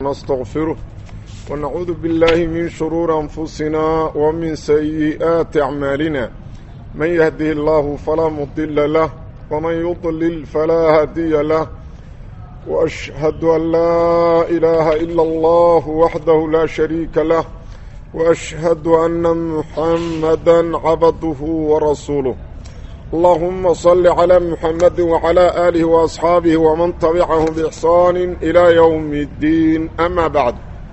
نستغفره ونعوذ بالله من شرور أنفسنا ومن سيئات أعمالنا من يهده الله فلا مضل له ومن يضلل فلا هادي له وأشهد أن لا إله إلا الله وحده لا شريك له وأشهد أن محمدا عبده ورسوله اللهم صل على محمد وعلى آله وأصحابه ومن تبعهم بإحسان إلى يوم الدين أما بعد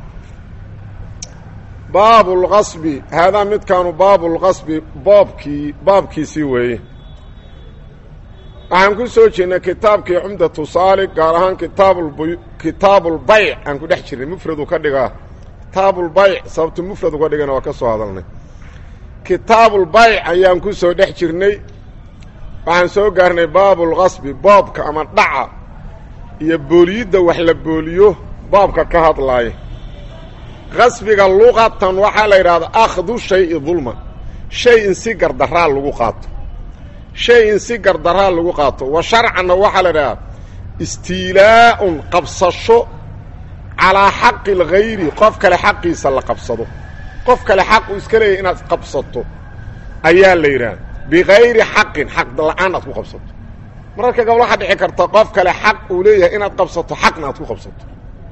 باب الغصب هذا مد كانوا باب الغصب بابكي بابكي سوي waxaan ku soo jirnay kitaabkii cumdatu saali gaar ahaan kitaabulbayc aan ku dhex jirnay mufradu ka dhigaa kitaabulbayc sababtu mufradu ka dhigana waa ka soo hadalnay kitaabulbayc ayaan ku soo dhex jirnay waxaan soo gaarnay baabulqasbi boobka ama dhaca iyo booliyidda wax la booliyo baabka ka hadlaaya qasbiga luqatan waxaa la yidhahdaa akhdu shayi dulman shay in si gardaraa lagu qaato shay in si gardaraa lagu qaato wa sharcanna waxaa la idhahdaa istiilaa'un qabsasho calaa xaqi alghayri qof kale xaqiisa la qabsado qof kale xaq uu iska leeyahy inaad qabsato ayaa la yidhaha bikayri xaqin xaq la-aan aad ku qabsato mararka gabal waxaa dhici karta qof kale xaq uu leeyahay inaad qabsato xaqna aad ku qabsato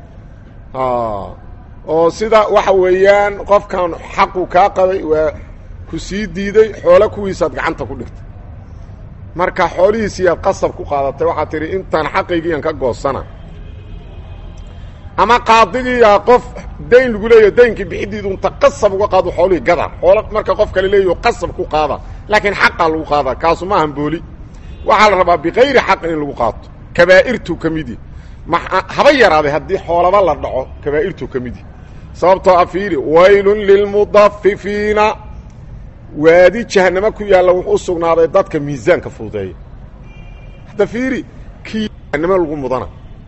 oo sida waxa weeyaan qofkan xaqu kaa qabay waa ku sii diiday xoolo kuwiisaad gacanta ku dhigtay marka xoolihiisiiaad qasab ku qaadatay waxaad tidhi intaan xaqaygiian ka goosana ama qaadigiiyaa qof dayn lagu leeyaho daynkii bixidiidu inta qasab uga qaado xoolihii gada xoolo marka qof kale leeyaho qasab ku qaada laakiin xaqaa lagu qaada kaasu maahan booli waxaa la rabaa bikayri xaqin in lagu qaato kabaa'irtuu ka midi haba yaraaday haddii xoolaba la dhaco kabaa'irtuu ka midi sababtoo a fiiri waylun lilmudafifiina waadi jahanamo ku yaalla wuxuu u sugnaaday dadka miisaanka fududeeya hadda fiiri kii jahanamo lagu mudana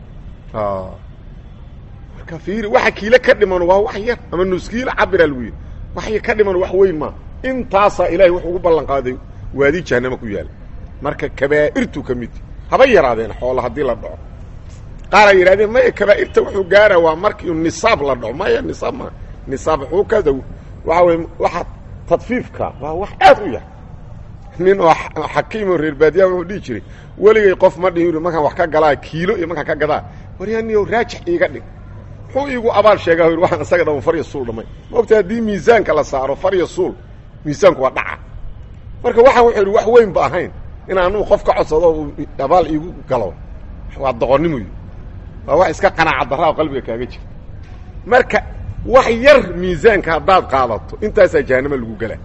marka fiiri waxa kiile ka dhiman waa wax yar ama nuskiila cabira lagu yidhi wax ka dhiman wax weyn maa intaasaa ilaahay wuxuu ugu ballan qaaday waadi jahanamo ku yaalla marka kabaa'irtuu ka midi haba yaraadeen xoola haddii la dhaco qaar ay yidhahdeen maya kabaa'irta wuxuu gaara waa markii nisaab la dhaco maya nisaab ma nisaab wuxuu ka waxa wey waxa tadfiifka waa wax aad u yar nin oo xakiimoo reer baadiyaha wuxuu dhihi jiray weligay qof ma dhihin markaan wax ka galaa kiilo iyo markaan ka gadaa waryaaniyow raajix iiga dhig muxuu iigu abaal sheegaa yidhi waxaan isaga dhama farya suul dhamay maogta haddii miisaanka la saaro farya suul miisaanku waa dhaca marka waxaan wuxuu yidhi wax weyn ba ahayn in anugu qof ka codsado uu abaal iigu galo waa doqonnimuy waa wax iska qanaaca darraa oo qalbiga kaaga jira marka wax yar miisaanka haddaad qaadato intaasaa jahanamo lagu gelaa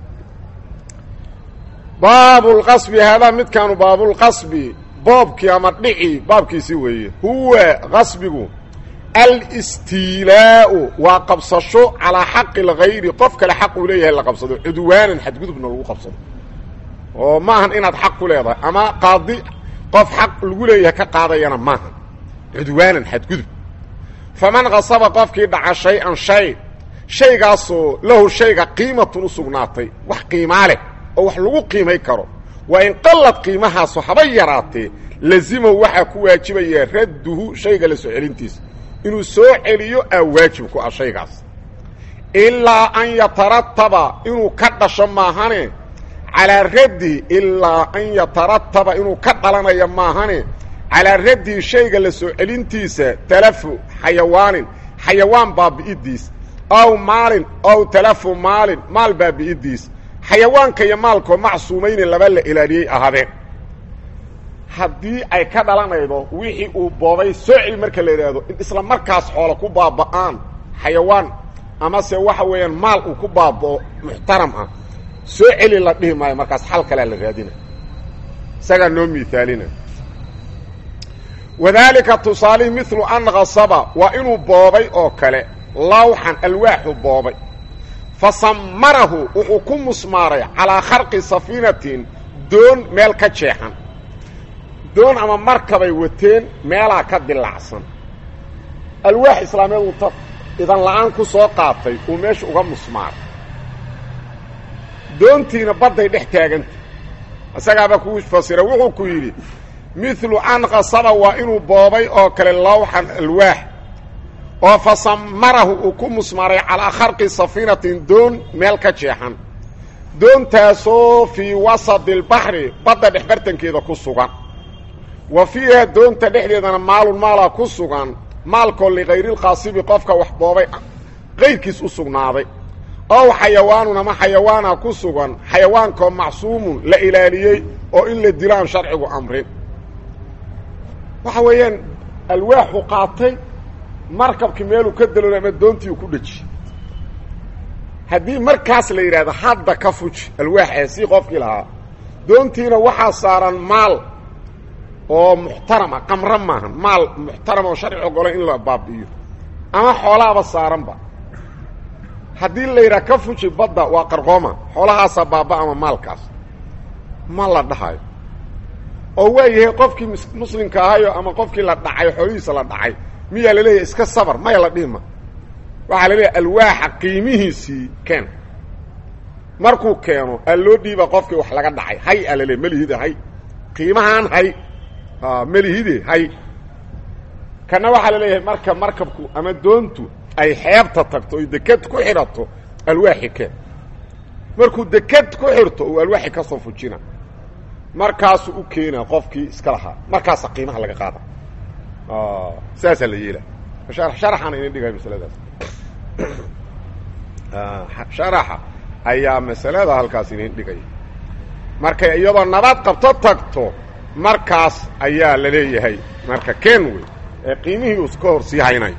baabulqasbi haadaa midkaanu baabulqasbi boobkii ama dhici baabkiisi weeye huwa qasbigu alistiilaa'u waa qabsasho calaa xaqi alghayri qof kale xaq uu leeyahay la qabsado cudwaanan xadgudubna lagu qabsado oo maahan inaad xaq ku leedahay ama qaadi qof xaq lagu leeyahay ka qaadayana maahan cudwaanan xadgudub faman kasaba qofkii dhaca shay-an shay shaygaasoo lahu shayga qiimatun u sugnaatay wax qiimaa leh oo wax lagu qiimay karo waa in qallad qiimahaasu haba yaraatee lazimahu waxaa ku waajibaya radduhu shayga la soo celintiisa inuu soo celiyo aa waajib ku ah shaygaas ilaa an yatarataba inuu ka dhasho maahane calaa raddihi ilaa an yatarataba inuu ka dhalanayo maahane calaa raddihi shayga la soo celintiisa talafu xayawaanin xayawaan baabi'idiis aw maalin aw talafu maalin maal baabi'idiis xayawaanka iyo maalkoo macsuumayni laba la ilaaliyey ahaadeen haddii ay ka dhalanaydo wixii uu boobay soo celi marka la idhaahdo in isla markaas xoola ku baaba'aan xayawaan amase waxa weeyaan maal uu ku baaba'o muxtaram ah soo celi la dhihi maayo markaas xal kalea la raadina isagaa noo miaalina wadaalika tusaalihi milu an kasaba waa inuu boobay oo kale lawxan alwaaxu boobay fa sammarahu wuxuu ku musmaaray calaa kharqi safiinatin doon meel ka jeexan doon ama markabay wateen meelaa ka dilacsan alwaax islaameed unta idan la'aan ku soo qaatay uu meesha uga musmaaray doontiina badday dhex taaganta isagaaba kuu fasira wuxuu ku yidhi milu an qasaba waa inuu boobay oo kale lawxan alwaax oo fa samarahu uu ku musmaray calaa kharqi safiinatin doon meel ka jeexan doontaasoo fii wasadi albaxri badda dhexbartankeeda ku sugan wa fiiha doonta dhexdeedana maalun maalaa ku sugan maalkoo likayrilqaasibi qofka wax boobay qayrkiis u sugnaaday ow xayawaanun ama xayawaana ku sugan xayawaankoo macsuumun la ilaaliyey oo in la dilo aan sharcigu amrin waxa weeyaan alwaaxu qaatay markabkii meeluu ka daloolay ama doontii uu ku dhejiyey haddii markaas la yidhahdo hadda ka fuji alwaaxee sii qofkii lahaa doontiina waxaa saaran maal oo muxtarama qamro maahan maal muxtarama oo sharci ogolay in la baabi'iyo ama xoolaaba saaranba haddii la yidhaha ka fuji badda waa qarqooma xoolahaasaa baaba ama maalkaas ma la dhahayo oo waa yahay qofkii muslimka ahayo ama qofkii la dhacay xoolihiisa la dhacay miyaa la leeyahay iska sabar maya la dhihima waxaa la leeyahay alwaaxa qiimihiisii keen markuu keeno aa loo dhiiba qofkii wax laga dhacay hay aa laleeyahy melihide hay qiimahaan hay melihide hay kana waxaa la leeyahay marka markabku ama doontu ay xeebta tagto oy deked ku xidhato alwaaxi keen markuu deked ku xirto uu alwaaxi ka soo fujina markaasuu u keenaa qofkii iska lahaa markaasa qiimaha laga qaada saasaa la yeela sharaxana inin dhigay masaladaas sharaxa ayaa masalada halkaas inin dhigay markay iyadoo nabad qabto tagto markaas ayaa la leeyahay marka keen wey ee qiimihii uu iska hor sii haynayo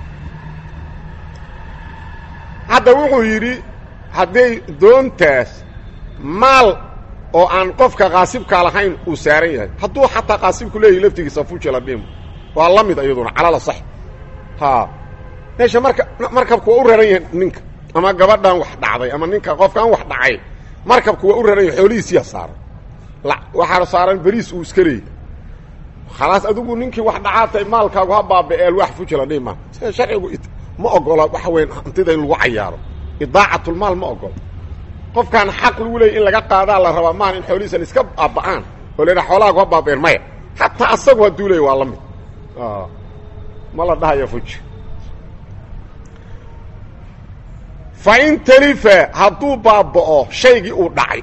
hadda wuxuu yidhi hadday doontaas maal oo aan qofka qaasibkaa lahayn uu saaran yahay hadduu xataa qaasibku leeyahy laftigiisa fuji la dhimo waa la mid iyaduna calala sax ha meesha marka markabku waa u raran yahay ninka ama gabadhan wax dhacday ama ninka qofkaan wax dhacay markabku waa u raran yahay xoolihiisiyaa saaran waxaa saaran beriis uu iska leeyahy khalaas adigu ninkii wax dhacaatay maalkaagu ha baaba-e alwaax fuji la dhima sida sharcigu ma ogola waxa weyn hantida in lagu cayaaro idaacatlmaal ma ogola qofkaan xaq lagu leeyay in laga qaadaa la rabaa maan in xoolihiisan iska baaba'aan oo la yidhaha xoolahaagu ha baabeen maya hataa asagu hadduu leey waa la mid ma la dhahayo fuji fa in talifa hadduu baaba'o shaygii uu dhacay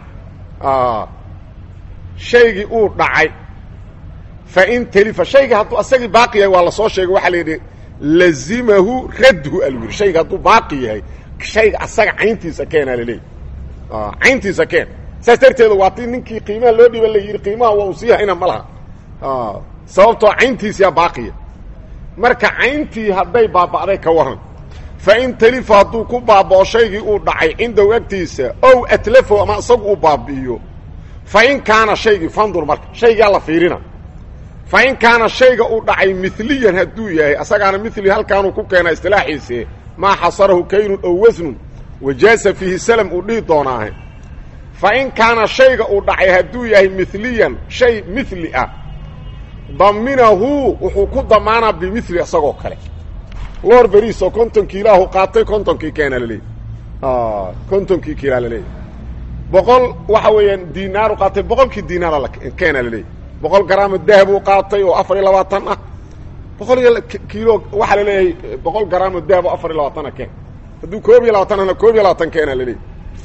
shaygii uu dhacay fa in talifa shaygii hadduu asagii baaqi yahay waa lasoo sheegay waxaa la yidhi lazimahu radhu alwir shayga hadduu baaqi yahay shayga asaga cayntiisa keenaa laleeyahy cayntiisa keen saas darteeda waa ti ninkii qiimaha loo dhiiba la yidhi qiimaha waa uu sii hayna ma laha sababtoo cayntiisiyaa baaqiya marka cayntii hadday baaba'day ka waran fa in talifa hadduu ku baaba'o shaygii uu dhacay cindahu agtiisa ow atlafo ama isagu uu baabi'iyo fa in kaana shaygii fandur marka shaygaa la fiirina fa in kaana shayga uu dhacay miliyan hadduu yahay asagaana mili halkaanuu ku keena istilaaxiise maa xasarahu kaynun ow wasnun wajaasa fiihi salam uu dhihi doonaahe fa in kaana shayga uu dhacay hadduu yahay miliyan shay mili ah daminahu wuxuu ku damaanaa bimili isagoo kale loor beriisoo kontonkii ilaahu qaatay kontonkii keena laleeyahy kontonkii kiilaa laleeyahy boqol waxa weeyaan dinaaru qaatay boqolkii dinaara keena laleeyahy boqol garaamo dahabuu qaatay oo afar iyo labaatan ah boqol iyo kiilo waxaa laleeyahay boqol garaamo dahab oo afar iyo labaatana keen hadduu koob iyo labaatan ana koob iyo labaatan keena laleeyahy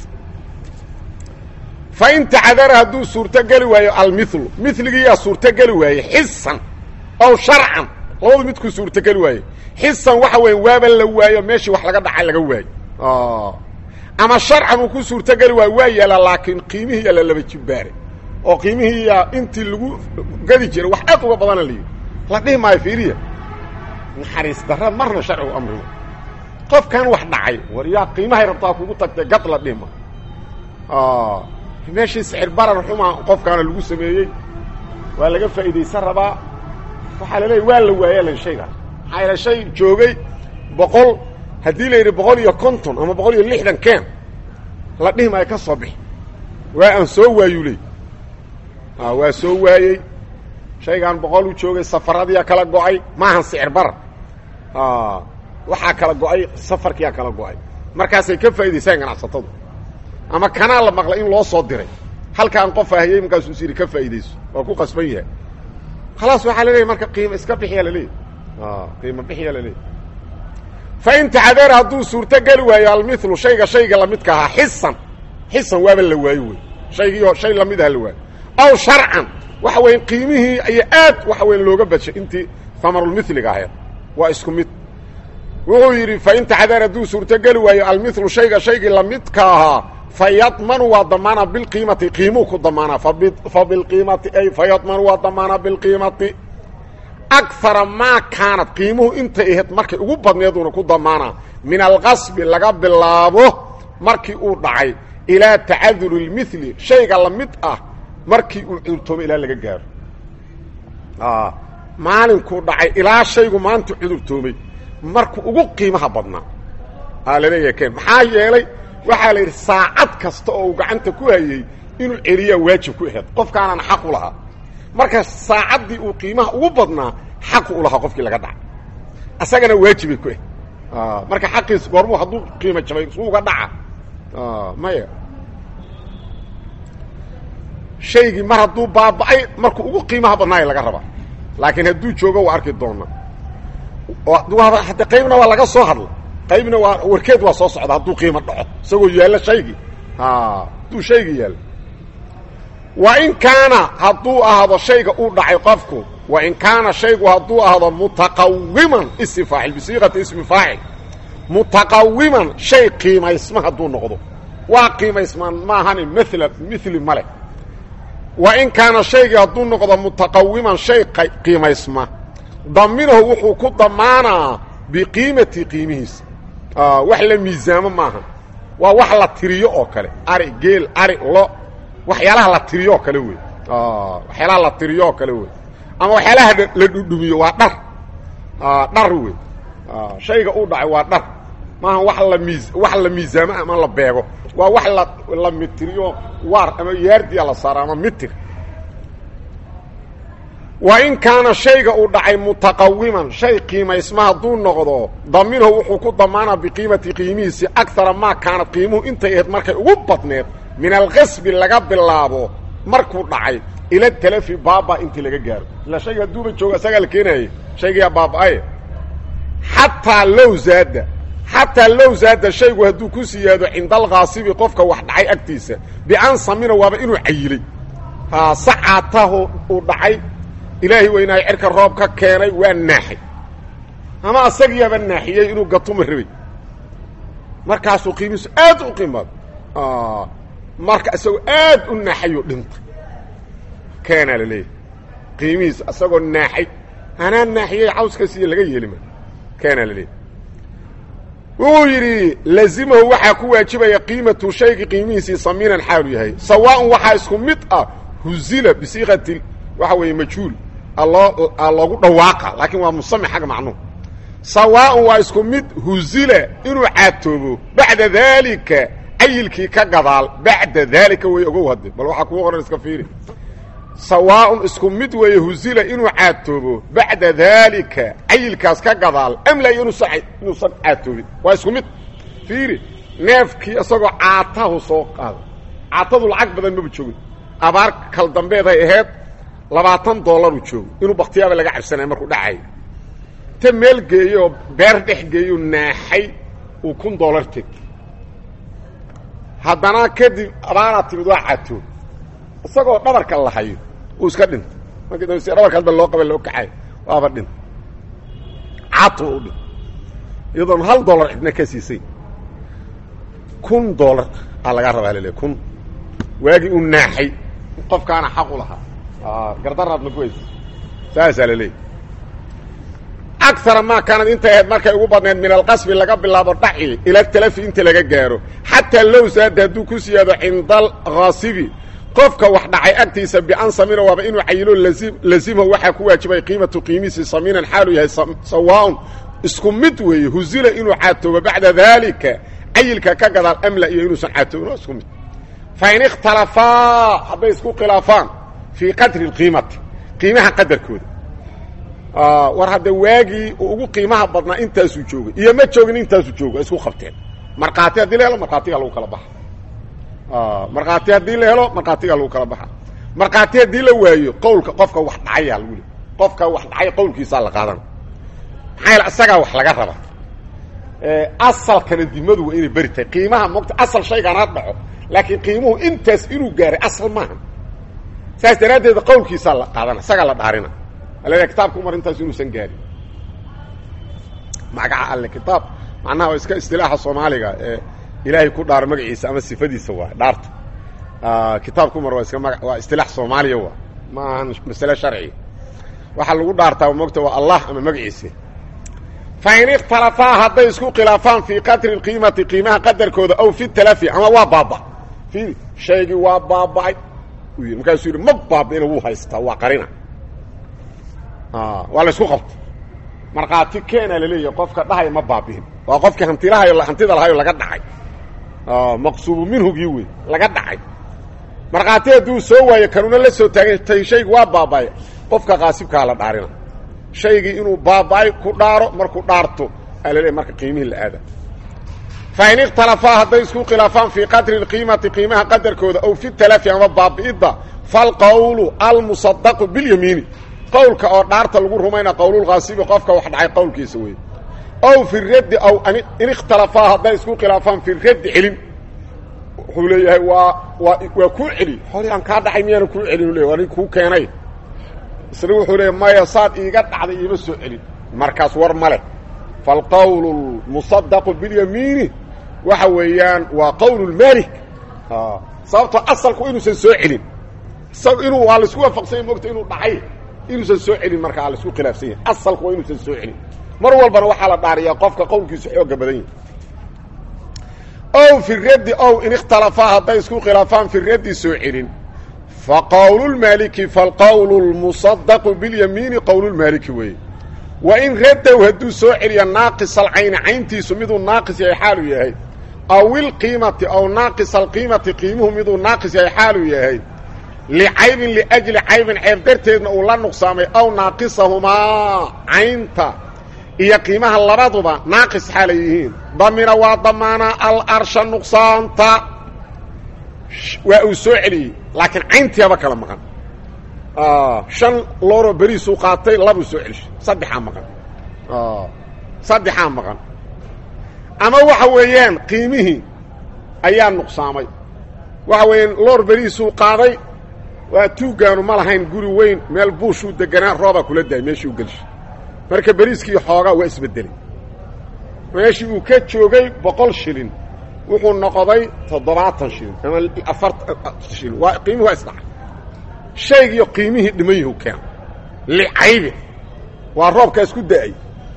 fa in tacadara hadduu suurtogeli waayo almilu miligiiyaa suurtogeli waaye xisan ow sharcan labadu midkuu suurtogeli waaye xisan waxa weya waaba la waayo meeshii wax laga dhacay laga waayo ama sharcan uu ku suurtogeli waayo waa yaala laakiin qiimihiiyaa la laba jibbaaray oo qiimihiiyaa intii lagu gadi jiray wax aad uga badana layidhi la dhihi maayo fiiriya naxariis darra marna sharcigu amrigo qofkan wax dhacay war yaa qiimahay rabtaa kugu tagtay gad la dhihi maayo meeshii sixir barar xumaa qofkaana lagu sameeyey waa laga faa'iidaysan rabaa waxaa la leeya waa la waaya lan shaygaas maxaa yaele shay joogay boqol haddii la yidhi boqol iyo konton ama boqol iyo lixdan keen la dhihi maayo ka soo bixi waa aan soo waayuu leey waa soo waayey shaygaan boqol u joogay safaradiyaa kala go-ay maahan sicir barar waxaa kala go-ay safarkiyaa kala go-ay markaasay ka faa'idaysaan ganacsatadu ama kanaa la maqlay in loo soo diray halkaan qof ahayey markaasuu is yidhi ka faa'iidayso waa ku qasban yahay khalaas waxaa la leeyahy marka qiimo iska bixiyaa laleeyahy qiimo bixiyaa laleeyahy fain taxadara hadduu suurto geli waayo almilu shayga shayga lamidka ahaa xisan xisan waaba la waayo wey shaygiioo shay lamid aha la waayo aw sharcan waxa weya qiimihii ayaa aad waxa weya looga badshay intii hamarulmiliga ahayd waa isku mid wuxuu yidhi fain taxadara hadduu suurto geli waayo almilu shayga shaygii lamidka ahaa fayadmanu waa damaana bilqiimati qiimuu ku damaanaa fa bilqiimati ay fayadmanu waa damaanaa bilqiimati akara maa kaanad qiimuhu intay ahayd markay ugu badneeduuna ku damaanaa min alqasbi laga bilaabo markii uu dhacay ilaa tacaduri lmili shayga lamid ah markii uu cudurtoomay ilaa laga gaaro maalinkuu dhacay ilaa shaygu maanta cudurtoomay markuu ugu qiimaha badnaa aa laleeyahay ken maxaa yeelay waxaa la yidhi saacad kasta oo uu gacanta ku hayey inuu celiyaa waajib ku ahayd qofkaanaan xaq u lahaa marka saacaddii uu qiimaha ugu badnaa xaqu u lahaa qofkii laga dhacay asagana waajibay ku ah marka xaqiis goormuu hadduu qiimo jabay su uga dhaca maya shaygii mar hadduu baaba'ay markuu ugu qiimaha badnaaya laga rabaa laakiin hadduu joogo waa arki doona hadde qaybna waa laga soo hadla qaybna waa warkeed waa soo socda hadduu qiimo dhaco isagoo yaallo shaygii hadduu shaygii yaallo wa in kaana hadduu ahdo shayga uu dhacay qofku wa in kaana shaygu hadduu ahdo mutaqawiman ism faacil bisiiqati ismi faacil mutaqawiman shay qiimaysma hadduu noqdo waa qiimaysmaan maahani mala mili ma leh wa in kaana shaygii hadduu noqdo mutaqawiman shay qiimaysma daminahu wuxuu ku damaanaa biqiimati qiimihiisa wax la miisaamo maaha waa wax la tiriyo oo kale ari geel ari lo waxyaalaha la tiriyo oo kale wey waxyaalaha la tiriyo oo kale wey ama waxyaalaha la dhudhumiyo waa dhar dhar wey shayga uu dhacay waa dhar maaha wax la miis wax la miisaamo ama la beego waa wax la la mitiriyo waar ama yaardiya la saaro ama mitir wa in kaana shayga uu dhacay mutaqawiman shay qiimaysma hadduu noqdo daminahu wuxuu ku damaanaa biqiimati qiimihiisi akara maa kaanad qiimuhu intay ahayd markay ugu badneed min alqasbi laga bilaabo markuu dhacay ila talafi baaba intii laga gaaro ila shayga hadduuba jooga asagaa la keenayay shaygayaa baaba-aye xataa low zaada xataa low zaada shaygu hadduu ku siyaado cinda alkhaasibi qofka wax dhacay agtiisa bian samina waaba inuu cayilay sacaatahu uu dhacay ilaahay weynaayo cerka roob ka keenay waa naaxay ama asagiyaaba naaxiyey inuu gatuma rabay markaasuu qiimihiisu aad u qiimaado marka isagoo aad u naaxayuu dhintay keenaa la leeyahay qiimihiisu isagoo naaxay anaa naaxiyey cawskaasiiyo laga yeelima keenaa la leeyahy wuxuu yidhi lazimahu waxaa ku waajibaya qiimatu shaygi qiimihiisii samiinan xaalu yahay sawaaun waxaa isku mid ah huzila bisiiqati waxa weeye majhuul aloo loogu dhawaaqa laakiin waa musame xagga macnuhu sawaaun waa isku mid huzila inuu caatoobo bacda daalika cayilkii ka gadaal bacda daalika way ogow hadde bal waxaa kuu qoran iska fiiri sawaaun isku mid weeye huzila inuu caatoobo bacda daalika cayilkaas ka gadaal amla iyo inuusan inuusan caatoobin waa isku mid fiiri neefkii isagoo caatahu soo qaada caatadu lacag badan maba joogin abaar kal dambeeday ahayd labaatan dollaru joogo inuu baktiyaaba laga cabsanaya markuu dhacayo ta meel geeyooo beer dhex geeyo naaxay uu kun dollar teg haddana kadib abaaraa timid waa caatoob isagoo dhabarka la hayo uu iska dhintay markii dambe si dhabarka hadba loo qaba loo kaxayo waaba dhintay caatu u dhintay iyadoon hal dollar cidna ka siisay kun dollar aa lagaa rabaa lale kun waagii uu naaxay qofkaana xaq u lahaa gardaraadna ku haysa saasaa la leeyay akara maa kaanad intay ahayd markay ugu badneed min alqasbi laga bilaabo dhaci ila talafi inta laga gaaro xataa low saada hadduu ku siyaado cinda alkhaasibi qofka wax dhacay agtiisa bian samina waaba inuu cayilo lazimahu waxaa ku waajibay qiimatu qiimiisi samiinan xaalu yahay sawaaun isku mid weeye huzila inuu caatoobo bacda daalika cayilka ka gadaal amla iyo inuusan caatoobin waa isku mid fain ikhtalafaa hadday isku khilaafaan fii qadri اqiimati qiimaha qadarkooda war hadda waagii uu ugu qiimaha badnaa intaasuu joogay iyo ma joogin intaasuu joogo isku qabteen markhaati haddii la helo markhaatigaa lagu kala baxa markhaati haddii la helo markhaatigaa lagu kala baxa markhaati haddii la waayo qowlka qofka wax dhacayaa lagu le qofka wax dhacay qowlkiisaa la qaadana maxaa yaele isagaa wax laga raba asalkana dimadu waa inay beri tahay qiimaha mogta asal shaygaan ha dhaco laakiin qiimuhu intaas inuu gaaray asal maaha saas daraaddeed qawlkiisaa la qaadana isagaa la dhaarina alea kitaabka umar intaas inuusan gaarin magaca alle kitaab macnaha waa iska istilaaxa soomaaliga ee ilaahay ku dhaaro magaciisa ama sifadiisa waa dhaarta kitaabka umar waa iska maga waa istilaax soomaaliya waa ma ahan masale sharciga waxaa lagu dhaartaa mogta waa allah ama magaciisa fain ikhtalafaa hadday isku khilaafaan fii qadri اqiimati qiimaha qadarkooda aw fi talafi ama waa baaba i shaygii waa baaba'ay markaasuu yidhi ma baaba'ina wuu haystaa waa qarina waa la isku qabta markhaati keena laleeyahay qofka dhahaya ma baabi'in waa qofkii hantilahayo hantida lahayo laga dhacay maqsuubu minhugii wey laga dhacay markhaati hadduu soo waayo kanuna la soo taagay tay shaygu waa baaba'ay qofka qaasibkaa la dhaarina shaygii inuu baaba'ay ku dhaaro markuu dhaarto aa laleeyahy marka qiimihii la aada fain ikhtalafaa hadday isku khilaafaan fii qadri اqiimati qiimaha qadarkooda aw fi talafi ama baabi'idda falqowlu almusadaqu biاlyamiini qowlka oo dhaarta lagu rumayna qowlulkaasibi qofka wax dhacay qowlkiisa wey ow fi raddi aw in ikhtalafaa hadday isku khilaafaan fi raddi celin wuxuu leeyahay waa waa waa kuu celi hori aan kaa dhacay miyaana kuu celin le waa nin kuu keenay isna wuxuu leeya maya saad iiga dhacday iima soo celin markaas war ma leh falqowlu lmusadaqu biاlyamiini waxa weeyaan waa qowl lmaalik sababtoo asalku inuusan soo celin isaga inuu waa laisku waafaqsanya mogta inuu dhacay inuusan soo celin marka aa laisku khilaafsan yahay asalku waa inuusan soo celin mar walbana waxaa la dhaariyaa qofka qowlkiisu xooga badan yahay ow fi raddi ow in ikhtalafaa hadday isku khilaafaan fi raddi soo celin fa qowlu lmaaliki falqowlu lmusadaqu biاlyamiini qowlulmaaliki weeye wa in raddow hadduu soo celiya naaqis alcayni cayntiisu miduu naaqis yahay xaalu yahay aw ilqiimati aw naaqis alqiimati qiimuhu miduu naaqis yahay xaalu yahay licaybin liajli caybin ceeb darteedna uu la nuqsaamay aw naaqisahumaa caynta iyo qiimaha labaduba naaqis xaalay yihiin damina waa damaanaa alarsha nuqsaanta waa uu soo celiyey laakiin cayntiaba kala maqan shan looroo beriisuu qaatay labuu soo celishay saddexaa maqan saddexaa maqan ama waxa weeyaan qiimihii ayaa nuqsaamay waxa weeyaan loor beriisuu qaaday waa tuuggaanu ma lahayn guri weyn meel buushuu deganaa roobaa kula daayay meeshii u gelshay marka beriiskii xoogaa waa isbeddelay meeshii uu ka joogay boqol shilin wuxuu noqday toddobaatan shilin ama afartan shilin waa qiimihi waa isdhacay shaygiiyo qiimihii dhiman yahu keena licaybi waa roobkaas ku da'ay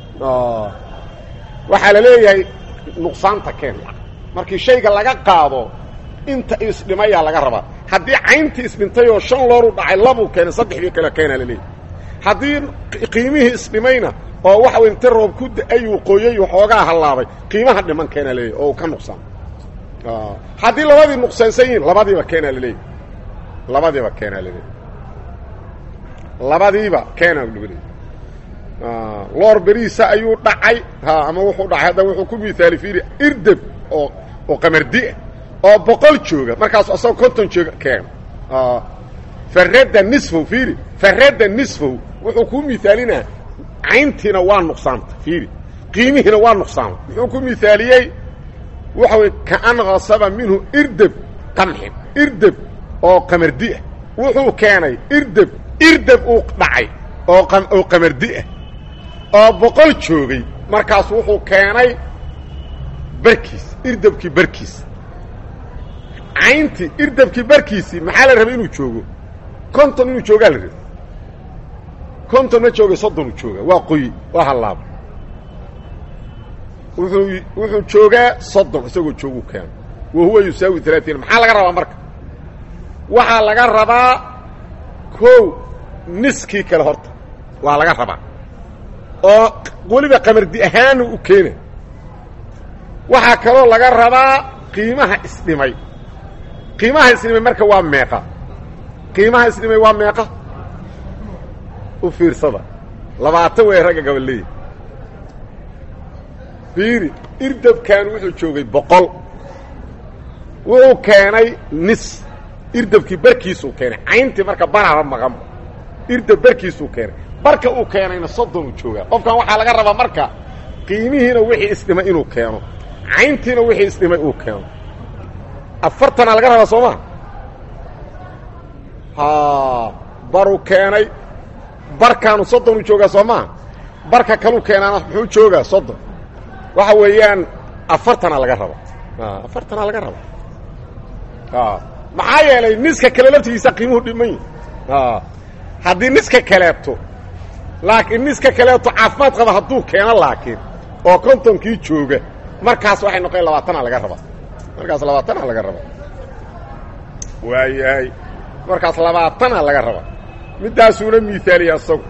waxaa la leeyahay nuqsaanta keen markii shayga laga qaado inta isdhimayaa laga rabaa haddii cayntii isdhintay oo shan looru dhacay labuu keenay saddexdii kale keenaa la leeyahy haddii qiimihii isdhimayna oo waxa wey inta roob ku da-ayuu qoyay waxoogaa hallaabay qiimaha dhiman keenaa laleeyahy oo ka nuqsaan haddii labadii nuqsaansan yihiin labadiiba keenaa laleeyahy labadiiba keenaa laleeyahy labadiiba keenaa lagu leeyahy loor beriisa ayuu dhacay ha ama wuxuu dhacay hadda wuxuu ku miaali fiiri irdeb oo oo qamardiah oo boqol jooga markaas asagoo konton jooga keen farada nisfow fiiri farada nisfow wuxuu kuu miaalinaa cayntiina waa nuqsaanta fiiri qiimihiina waa nuqsaama muxuu ku miaaliyey waxa wey kaan kasaba minhu irdeb qamxin irdeb oo qamardiah wuxuu keenay irdeb irdeb uu dhacay oo oo qamardiah oo boqol joogay markaas wuxuu keenay barkiis irdebkii barkiis cayntii irdebkii barkiisii maxaa la rabay inuu joogo konton inuu joogaa la rabay konton ma joogay soddonuu joogaa waa qoyi waa hallaaba wuxuu wuxuu joogaa soddon isagoo jooguu keena wa huwa yusaawi alaaثiin maxaa laga rabaa marka waxaa laga rabaa kow niskii kale horta waa laga rabaa oo weliba qamardi ahaanu u keena waxaa kaloo laga rabaa qiimaha isdhimay qiimaha isdhimay marka waa meeqa qiimaha isdhimay waa meeqa u fiirsada labaatan way ragga gaballeeya fiiri irdabkan wuxuu joogay boqol wuxuu keenay nis irdabkii barkiisuu keenay cayntii marka baraba maqan irdab barkiisuu keenay barka uu keenayna soddonuu joogaa qofkan waxaa laga rabaa marka qiimihiina wixii isdhimay inuu keeno cayntiina wixii isdhimay uu keeno afartanaa laga rabaa soo maa ha baruu keenay barkaanu soddonu joogaa soo maa barka kaluu keenaana muxuu joogaa soddon waxa weeyaan afartanaa laga raba afartanaa laga raba maxaa yeelay niska kale laftigiisa qiimuhu dhiman yihi haddii niska kaleeto laakiin niska kaleeto caafimaad qaba hadduu keeno laakiin oo kontonkii jooga markaas waxay noqon labaatanaa laga rabaa markaas labaatanaa laga rabaa waayahay markaas labaatanaa laga rabaa middaasuuna miaaliya isagu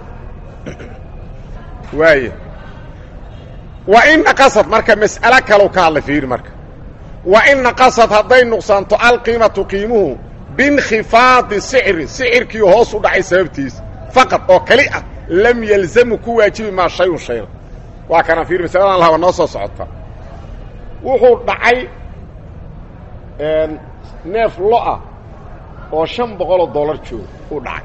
waaya wa in naqasad marka mas'alo kalau ka hadlay fiiri marka wa in naqasad hadday nuqsaanto alqiimatu qiimuhu biinkhifaadi sicri sicirkii hoos u dhacay sababtiisa faqad oo keli ah lam yalzamu ku waajibi maa shayun shayna waa kana fiir masaladan lahaba noo soo socota wuxuu dhacay neef lo-ah oo shan boqoloo dollar jooga uu dhacay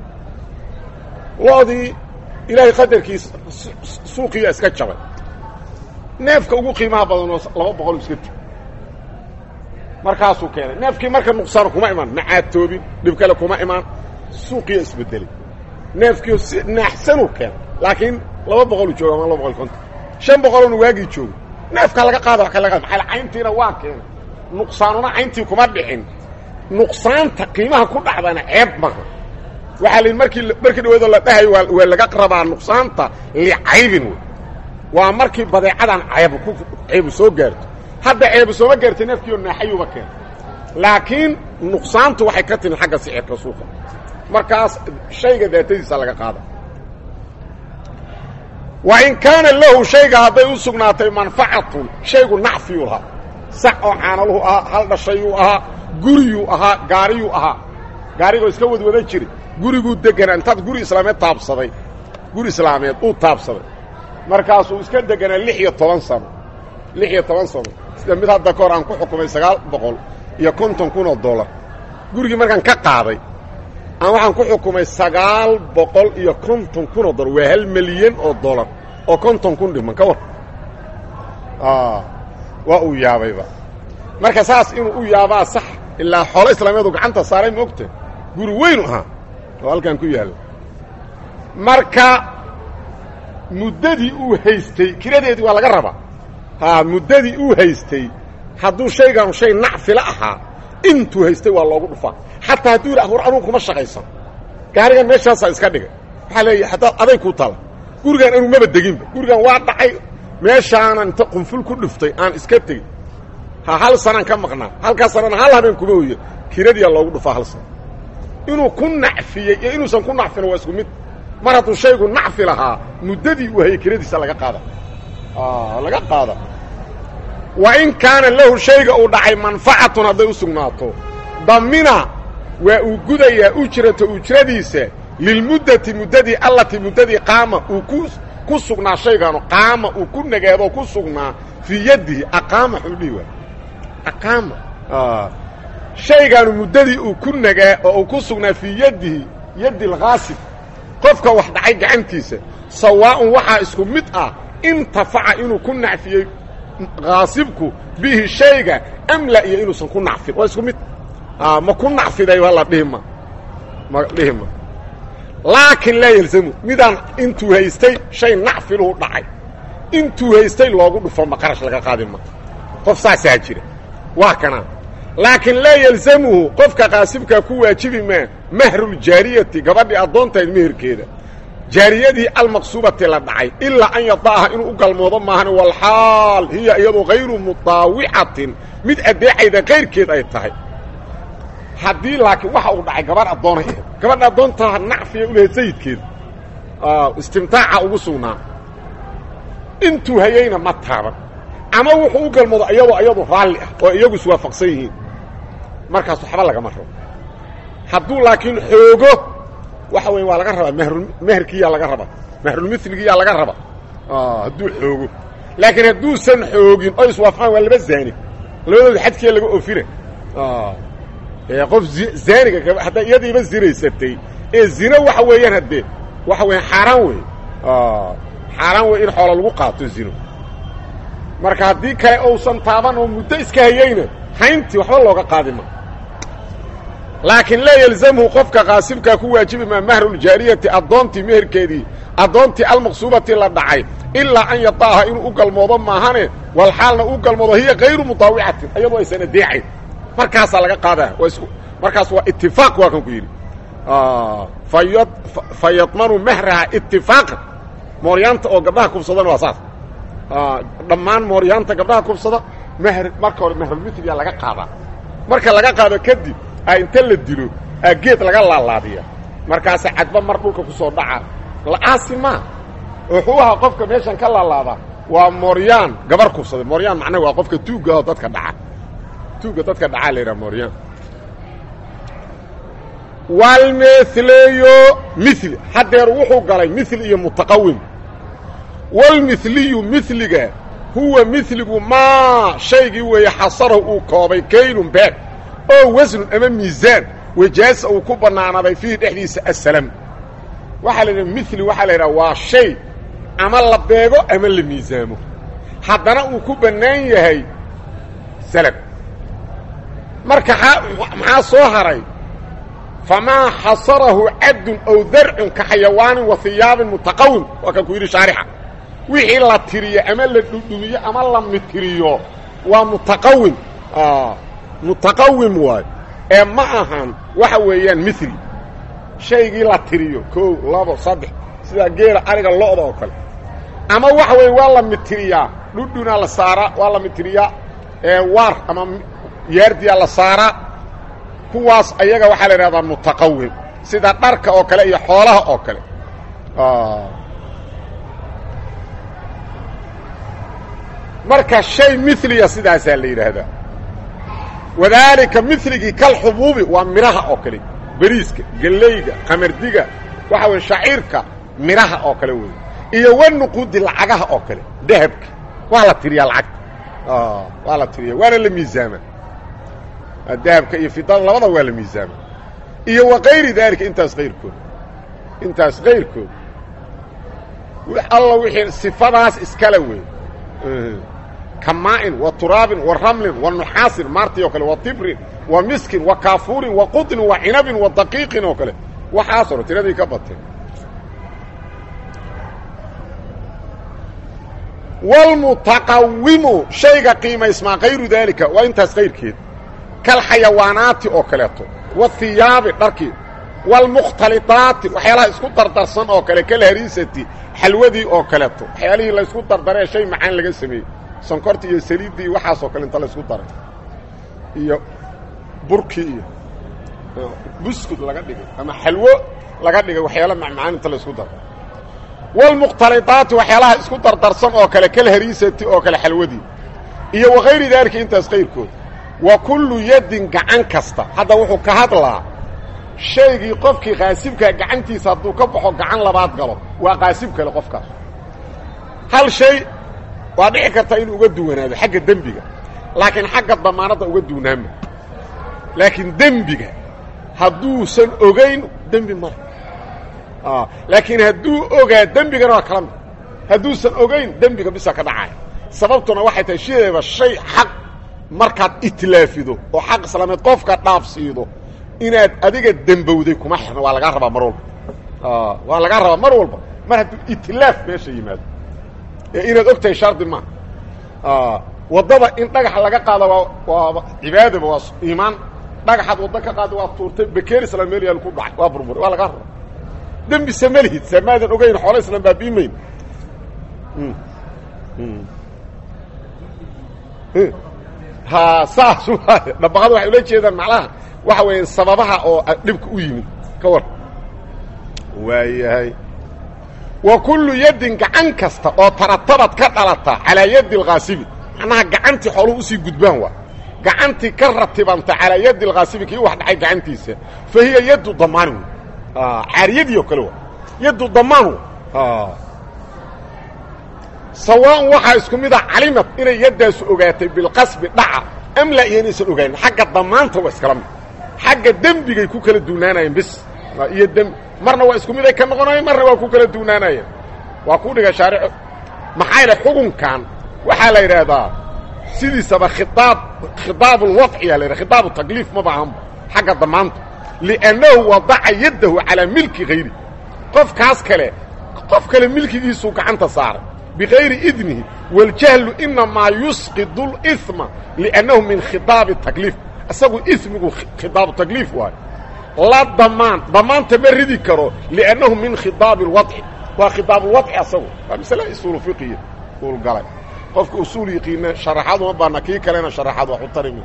lo-dii ilaahay qadarkiisa suuqiya iska jabay neefka ugu qiimaha badanoo laba boqol iska tug markaasuu keenay neefkii marka nuqsaano kuma imaan macaatoobin dhib kale kuma imaan suuqiya isbedelay neefkii si naaxsanuu keenay laakiin laba boqolu jooga ama laba boqol konton shan boqolona waagii jooga neefkaa laga qaada wa ka laga qaada maaa cayntiina waa keenay nuqsaanuna cayntii kuma dhicin nuqsaanta qiimaha ku dhacdana ceeb maha waxaa la yidhi markii markii dhaweedoo la dhahayo waa waa laga rabaa nuqsaanta licaybin wey waa markii badeecadan ceebu ku ceebu soo gaarto hadda ceebu sooma gaartay neefkiioo naaxayuba keena laakiin nuqsaantu waxay ka timid xagga sicirka suuqa markaas shayga daatadiisa laga qaada wa in kaana lahu shayga hadday u sugnaatay manfacatun shaygu nacfiyuu lahaa sac oo caanaluhu ahaa hal dhashayuu ahaa guriyuu ahaa gaariyuu ahaa gaarigoo iska wadwada jiri guriguu deganaa intaad guri islaameed taabsaday guri islaameed uu taabsaday markaasuu iska deganaa lix iyo toban sano lix iyo toban sano sida mid hadda kahor aan ku xukumay sagaal boqol iyo konton kun oo dollar gurigii markaan ka qaaday aan waxaan ku xukumay sagaal boqol iyo konton kun oo dollar waa hal milyan oo dollar oo konton kun dhiman ka war waa uu yaabayba marka saas inuu u yaabaa sax ilaa xoolo islaameedu gacanta saaray moogta guri weynu ahaa oo halkan ku yaalla marka muddadii uu haystay kiradeedii waa laga rabaa haa muddadii uu haystay hadduu shaygaanu shay nacfila ahaa intuu haystay waa loogu dhufaa xataa hadduu yidhi hor anugu kuma shaqaysan gaarigan meeshaasaa iska dhigay waxaa leeya haddaad aday ku tala gurigaan anuu maba deginba gurigan waa dhacay meeshaanan inta qunful ku dhiftay aan iska tegin ha hal sanaan ka maqnaa halkaa sanana hal habeen kuma hoya kiradiyaa loogu dhufaa hal sana inuu ku nacfiyey iyo inuusan ku nacfin waa isku mid mar hadduu shaygu nacfi lahaa muddadii uu hayay kiradiisa laga qaada laga qaada wa in kaana lahu shayga uu dhacay manfacatun hadday u sugnaato damina waa uu gudayaa ujrata ujradiisa lilmuddati muddadii allatii muddadii qaama uu ku ku sugnaa shaygaanu qaama uu ku nagaadoo ku sugnaa fii yaddihi aqaama xudhihi waa aqaama shaygaanu muddadii uu ku nagaa oo uu ku sugnaa fii yaddihi yaddi alkhaasib qofka wax dhacay gacantiisa sawaa'un waxaa isku mid ah intafaca inuu ku nacfiyey khaasibku bihi shayga amla iyo inuusan ku nacfin waa isku mid ma ku nacfiday la dhihima ma dhihima laakiin laa yelzamu midaan intuu haystay shay nacfiluhu dhacay intuu haystay loogu dhufo ma qarash laga qaadi ma qof saasaa jira waa kanaa laakiin laa yelzamuhu qofka qaasibkaa ku waajibi maa mahruljaariyati gabadhii addoontahayd meherkeeda jaariyadii almaqsuubati la dhacay ilaa an yada'aha inuu u galmoodo maahan walxaal hiya iyadu hayru mutaawicatin mid addeecayda kayrkeed ay tahay haddii laakiin waxa uu dhacay gabarh addoonay ahayd gabadha addoontaa nacfiya u lahayd sayidkeeda istimtaaca ugu sugnaa intuu hayayna ma taaban ama wuxuu u galmoodo iyadoo iyadu raalli ah oo iyagu iswaafaqsan yihiin markaas waxba lagama rabo hadduu laakiin xoogo waxa weya waa laga rabaa mahrul meherkiiyaa laga rabaa mahrulmiligiyaa laga rabaa hadduu xoogo laakiin hadduusan xoogin oo iswaafaqaan waa laba zaani labadooda xadkiya laga ofina qof zaaniga haddaa iyadiiba zinaysatay ee zino waxa weeyaan haddee waxa weeyaan xaaraan wey xaaraan wey in xoola lagu qaato zino marka haddii kale uusan taaban oo muddo iska hayeyna hayntii waxba looga qaadi ma laakiin laa yelzamhu qofka qaasibkaa ku waajibi maa mahruljaariyati addoontii meherkeedii addoontii almaqsuubati la dhacay ilaa an yadaaha inuu u galmoodo maahane walxaalna u galmoodo hiya kayru mutaawicatin iyadoo aysan adeecayn markaasaa laga qaadaa markaas waa itifaaq waa kan ku yidhi fa yadmanu mahraha itifaaqan mooryaanta oo gabdhaha kubsadana waa saas dhammaan mooryaanta gabdhaha kubsada mhr marka hore mahrulmithliya laga qaadaa marka laga qaado kadib a inta la dilo aa geed laga laalaadiya markaasa cadba mar dhulka ku soo dhaca la'aasi maa wuxuu ahaa qofka meeshan ka laalaadaa waa mooryaan gabar kubsaday mooryaan macnaha waa qofka tuugga oo dadka dhaca tuugga dadka dhacaa la yidhaha mooryaan walmithleyo mithli haddeer wuxuu galay mithli iyo mutaqawim walmithliyu mithliga huwa mithligu maa shaygii weeye xasarahu uu koobay kaylun beeg oo wasnun ama miisaan wajaasa uu ku bannaanaaday fiihi dhexdiisa assalam waxaa la yidhaha mithli waxaa la yidhaha waa shay ama la beego ama la miisaamo haddana uu ku bannaan yahay salam marka maxaa soo haray famaa xasarahu caddun aw darcun ka xayawaanin wa hiyaabin mutaqawim waa kan ku yidhi shaarixa wixii la tiriyo ama la dhudhumiyo ama la mitiriyo waa mutaqawim mutaqawim waay ee ma ahan waxa weeyaan mithli shaygii la tiriyo kow labo saddex sida geela ariga lo'da oo kale ama waxa weeye waa la mitiriyaa dhudhunaa la saaraa waa la mitiriyaa waar ama yaardiyaa la saaraa kuwaas ayaga waxaa la idhahdaa mutaqawim sida dharka oo kale iyo xoolaha oo kale marka shay miliya sidaasaa la yidhaahdaa wadaalika miligii kalxubuubi waa midhaha oo kale beriiska gellayga qamardiga waxa weye shaciirka midhaha oo kale wey iyo wanuquudi lacagaha oo kale dahabka waa la tiriyaa lacagta waa la tiriya waana la miisaama dahabka iyo fidada labada waa la miisaama iyo wa kayri daalika intaas kayrkood intaas kayrkood alla wixii sifadaas iskale wey kamaa'in wa turaabin wa ramlin wa nuxaasin maartii oo kale wa tibrin wa miskin wa kaafuurin wa qudnin wa cinabin wa daqiiqin oo kale waxaasoo dhan tiradii ka bateen wاlmutaqawimu shayga qiimaysmaa kayru daalika waa intaas kayrkeed kalxayawaanaati oo kaleeto wathiyaabi dharkii wاlmukhtaliطaati waxyaalaha isku dardarsan oo kale kalhariisati xalwadii oo kaleeto waxyaalihii laysku dardaree shay macaan laga sameeyey sonkortii iyo saliiddii waxaasoo kale inta laysku daray iyo burkii iyo buskud laga dhigay ama xalwo laga dhigay waxyaala macmacaan inta laysku daray wاlmukhtaliطaati waxyaalaha isku dardarsan oo kale kalhariisati oo kale xalwadii iyo wakayri daalika intaas kayrkood wa kullu yadin gacan kasta hadda wuxuu ka hadlaa shaygii qofkii qaasibkaa gacantiisa hadduu ka baxo gacan labaad galo waa qaasib kale qofkaas hal shay waa dhici karta inuu uga duwanaado xagga dembiga laakiin xagga damaanadda uga duwnaama laakiin dembiga hadduusan ogayn dembi male laakiin hadduu ogaa dembigana waa kala mid hadduusan ogayn dembiga bisa ka dhacaya sababtuna waxay tahay shideeba shay xaq markaad itlaafido oo xaq islaameed qofka dhaafsiido inaad adiga dembowday kuma xirna waa lagaa rabaa mar walba waa lagaa rabaa mar walba mar hadduu itlaaf meesha yimaado ee inaad og tahay shardi maaha waddada in dhagaxa laga qaado waa waa cibaadaba waa iimaan dhagaxaad waddo ka qaada waa tuurtay bakeer islam meel yaal ku dhacay waa burburay waa lagaa rabaa dembi samalihid samaadan ogayn xoola islam baabiimayn ha saas waay dhabaqada waxay ula jeedaan macnaha waxa weeye sababaha oo dhibka u yimid ka war waayahay wa kullu yaddin gacan kasta oo taratabad ka dhalata calaa yaddi alkhaasibi macnaha gacantii xooluhu usii gudbaan waa gacantii ka ratibanta calaa yaddi alkhaasibi kii wax dhacay gacantiisa fa hiya yaddu damaani wey caariyadii oo kale wa yaddu damaan w sawaan waxaa isku mida calimad inay yaddaasu ogaatay bilqasbi dhaca am laa iyo inaysan ogaanin xagga damaanta waa iskala mid xagga dembigay ku kala duunaanayeen bis iyo dembi marna waa isku mid ay ka noqonayeen marna waa ku kala duunaanayeen waa ku dhiga shaarico maxaa yaele xukunkan waxaa la yidhaahdaa sidiisaba khiaab khiaabulwadciya la yidhaha khitaabu takliif ma baahanba xagga damaanta liannahu wadaca yaddahu calaa milki hayri qofkaas kale qof kale milkigiisuu gacanta saaray bikayri idnihi waاljahlu inamaa yusqidu اlإثma liannahu min khitaabi takliif isagu ismigu khitaabu takliif waayo la damaan damaanta ma ridi karo liannahu min khitaabi اlwadci waa khitaabulwadci asagu waa masale usuulu fiqiya uul galay qofka usuul yiqiina sharaxaad uma baana kii kalena sharaxaad wax u tarimi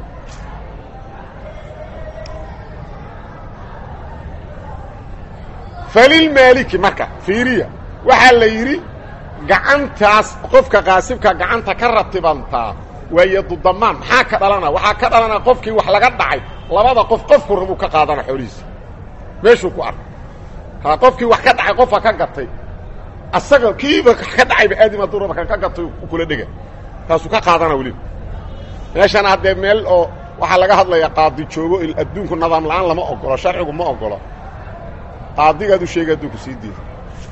falilmaaliki marka fiiriya waxaa la yidhi gacantaas qofka qaasibka gacanta ka ratibantaa waa yadudamaan maxaa ka dhalana waxaa ka dhalana qofkii wax laga dhacay labada qof qofku rabuu ka qaadana xoolihiisa meeshuu ku arkay ha qofkii wax ka dhacay qofa ka gatay asaga kiiba ka dhacayba aadima duraba kan ka gatay kula dhega taasuu ka qaadana weliba meeshana haddee meel oo waxaa laga hadlayaa qaadi joogo adduunku nidaam la-aan lama ogolo sharcigu ma ogolo qaadigaad u sheegay adduunku sii diida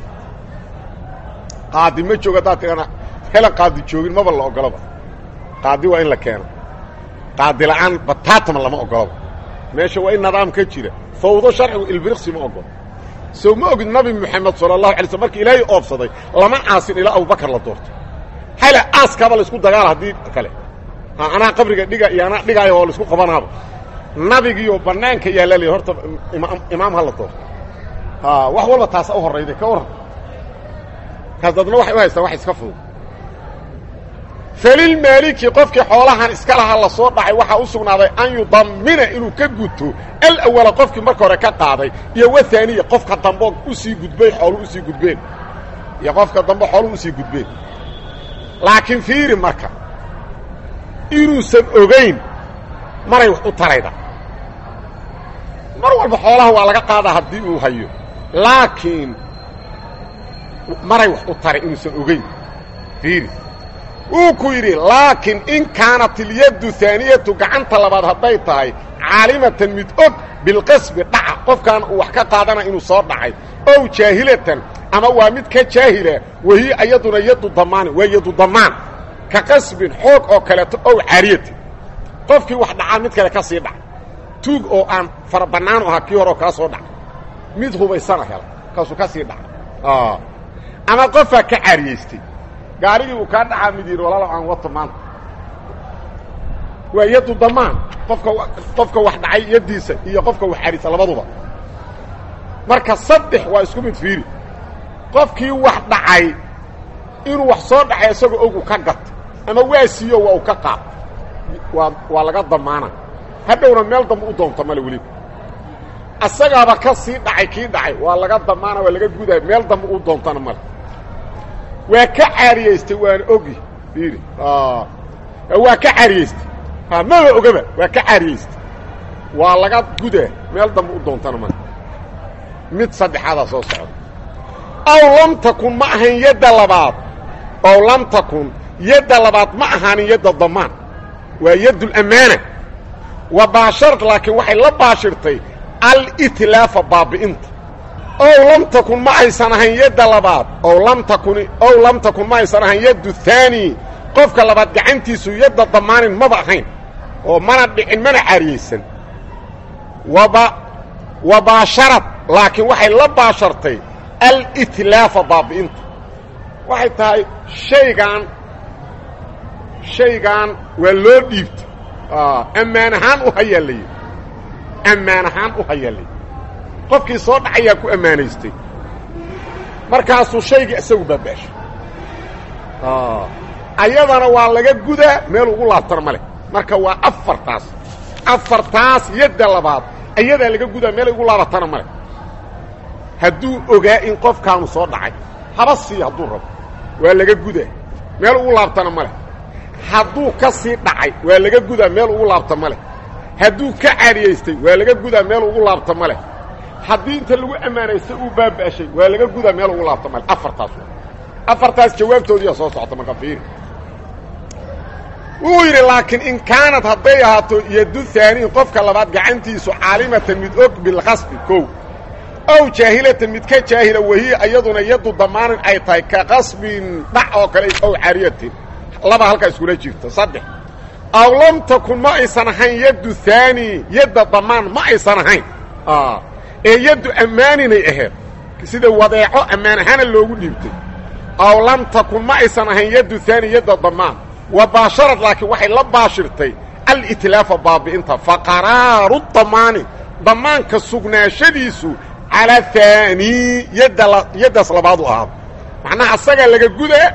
qaadi ma joogo haddaad tirana helan qaadi joogin maba la ogoloba qaadi waa in la keeno qaadi la-aan bataatama lama ogoloba meesha waa in nidaam ka jira fawdo sharcigu ilbiriqsi ma ogolo sow ma ogid nabi moxamed sala allahu alay slm markii ilaahay oobsaday lama aasin ilaa abubakar la doorto hale aaskaaba laysku dagaala haddii kale anaa qabriga dhiga iyo anaa dhigaayo oo laisku qabanaaba nabigiiyo banaanka yaalla l horta imaam ha la doorto wax walba taasa u horayday ka warran kaas dadna waxay u haystaan wax iska fudud falilmaaliki qofkii xoolahan iska lahaa la soo dhacay waxaa u sugnaaday an yudammina inuu ka guto alawala qofkii marka hore ka qaaday iyo wahaaniya qofka dambo usii gudbay xoolu usii gudbeen iyo qofka dambe xoolu usii gudbeen laakiin fiiri marka inuusan ogayn maray wax u tarayda mar walba xoolaha waa laga qaadaa haddii uu hayo laakiin maray wax u taray inuusan ogayn fiiri wuu ku yidhi laakiin in kaanat ilyaddu haaniyatu gacanta labaad hadday tahay caalimatan mid og bilqasbi dhaca qofkan uu wax ka qaadana inuu soo dhacay ow jaahilatan ama waa mid ka jaahila wahiy ayaduna yaddu damaani waa yaddu damaan ka qasbin xoog oo kaleeto ow caariyatin qofkii wax dhacaa mid kale ka sii dhaca tuug oo aan fara bannaanu ahaa kii horeo kaa soo dhacay mid hubaysana hela kaasuu ka sii dhaca ama qofaa ka caariyaystay gaarigii uu kaa dhacaa mid yidhi walaalow aan wato maanta waa yaddu damaan qofka qofka wax dhacay yaddiisa iyo qofka wax caariysa labaduba marka saddex waa isku mid fiiri qofkii wax dhacay inuu wax soo dhacay isagoo ogu ka gato ama waa siiyo waa uu ka qaad waa waa laga damaana hadhowna meel dambe u doonto male weliba asagaaba ka sii dhacay kii dhacay waa laga damaana waa laga gudaaya meel dambe u doontana male waa ka caariyaystay waana ogi fiiri waa ka caariyaystay maba ogaba waa ka caariyaystay waa laga gudaa meel dambe u doontana male mid saddexaadaa soo socda aw lam takun ma ahayn yadda labaad ow lam takun yadda labaad ma ahaanin yadda damaan waa yaddulamaana wa baasharat laakiin waxay la baashirtay alitlaafa baabi'inta ow lam takun ma aysan ahayn yadda labaad ow lam takun ow lam takun ma aysan ahayn yaddu haani qofka labaad gacantiisu yadda damaanin maba ahayn oo mana dhicin mana caariyaysan waba wa baasharad laakiin waxay la baashartay alitlaafa baabi'inta waxay tahay shaygaan shaygaan waa loo dhiibta ammaan ahaan u hayaa la yidhi ammaan ahaan u hayaa la yidhi qofkii soo dhacayaa ku ammaanaystay markaasuu shaygii isagu baabaashay ayadana waa laga gudaa meel ugu laabtana ma leh marka waa afartaas afartaas yadda labaad ayadaa laga gudaa meel ugu laabatana ma leh hadduu ogaa in qofkaanu soo dhacay haba siiya hadduu rabo waa laga gudaa meel ugu laabtana ma leh hadduu ka sii dhacay waa laga gudaa meel ugu laabta ma leh hadduu ka caariyaystay waa laga gudaa meel ugu laabta ma leh haddii inta lagu ammaanaystay uu baaba'shay waa laga gudaa meel ugu laabta ma leh afartaas afartaas jawaabtoodiiyaa soo socota marka fiiri wuu yidhi laakiin in kaanad hadday ahaato yaddu haaniin qofka labaad gacantiisu caalimatan mid og bilqasbi kow ow jaahilatan mid ka jaahila wahiya iyaduna yaddu damaanin ay tahay ka qasbin dhac oo kale ow caariyatin laba halkaa iskula jirto saddex aw lam takun ma aysan ahayn yaddu haani yadda damaan ma aysan ahayn ee yaddu ammaaninay ahayd sida wadeeco ammaan ahaana loogu dhiibtay aw lam takun ma aysan ahayn yaddu haani yadda damaan wa baasharad laakiin waxay la baashirtay alitlaafa baabi'inta fa qaraaru damaani damaanka sugnaashadiisu calaa haani yadda yaddaas labaadu ahaado macnaha asagaa laga gudaa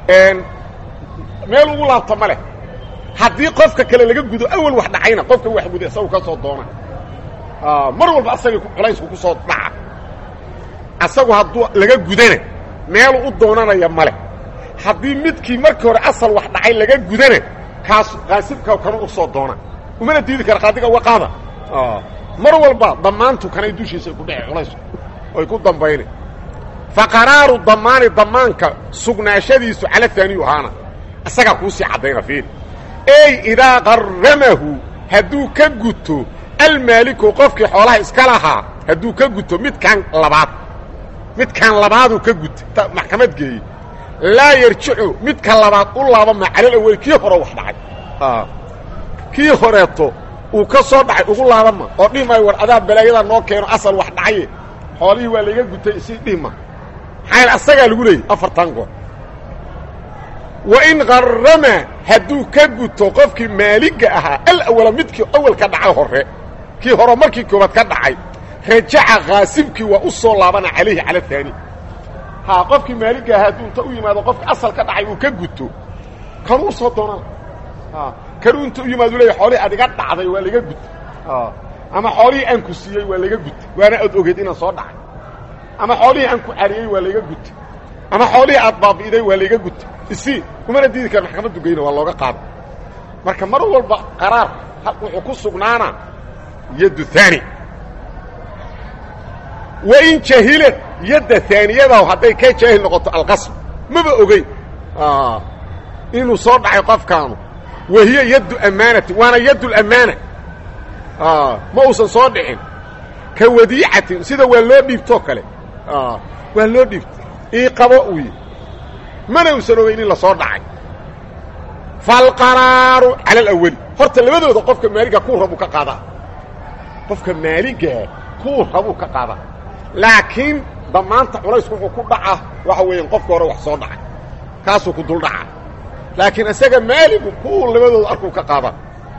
meel ugu laabta ma leh haddii qofka kale laga gudo awal wax dhacayna qofka wax guda isagu ka soo doona mar walba asagii culaysku ku soo dhaca asagu hadduu laga gudana meelu u doonanaya ma leh haddii midkii markii hore asal wax dhacay laga gudana kaas qaasibka kana u soo doona umana diidi kara qaadiga uga qaada mar walba damaantu kanay dushiisa ku dhece culaysku oy ku dambayna fa qaraaru damaani damaanka sugnaashadiisu cala haaniyu ahaana isagaa kuusii caddayna fiir ey idaa qarramahu hadduu ka guto almaaliku qofkii xoolaha iska lahaa hadduu ka guto midkaan labaad midkaan labaaduu ka gutay maxkamad geeyey laa yarjicu midka labaad u laabama calal awel kii hore wax dhacay kii horeeto uu ka soo dhacay ugu laabama oo dhihi maayo war adaa balaayadaa noo keeno asal wax dhacaye xoolihii waa layga gutay isii dhihi ma maxaa asagaa lagu leeyay afartan goor wain qarrama hadduu ka guto qofkii maaligga ahaa alawala midkii awal ka dhacay hore kii hore markii koobaad ka dhacay rajaca khaasibkii waa u soo laabana calayhi cala haani ha qofkii maaligga ahaa hadduu inta u yimaado qofkii asal ka dhacay uu ka guto kanuu u soo doonana kanuu inta u yimaado leeya xoolihii ad iga dhacday waa laga gutay ama xoolihii aan ku siiyey waa laga gutay waana ad ogeed inaan soo dhacay ama xoolihii aan ku cariyey waa layga gutay ama xoolihii aad baabi'iday waa layga gutay isi kumana diidi kara maxkamaddu geyna waa looga qaada marka mar walba qaraar wuxuu ku sugnaana yaddu haani wain jahilad yadda haaniyadahu hadday ka jaahil noqoto alqasb maba ogeyn inuu soo dhacay qofkaanu wahiya yaddu ammaanati waana yaddu lamaana ma uusan soo dhicin ka wadiicatin sida waa loo dhiibtoo kale waa loo dhiibtay ii qabo uy mana uusan ogeyn in la soo dhacay falqaraaru cala alawali horta labadooda qofka maaliga kuu rabuu ka qaadaa qofka maaligaa kuu rabuu ka qaadaa laakiin damaanta culaysku wuxuu ku dhaca waxa weeyaan qofka hore wax soo dhacay kaasuu ku dul dhaca laakiin isaga maaligu kuu labadooda arkuu ka qaadaa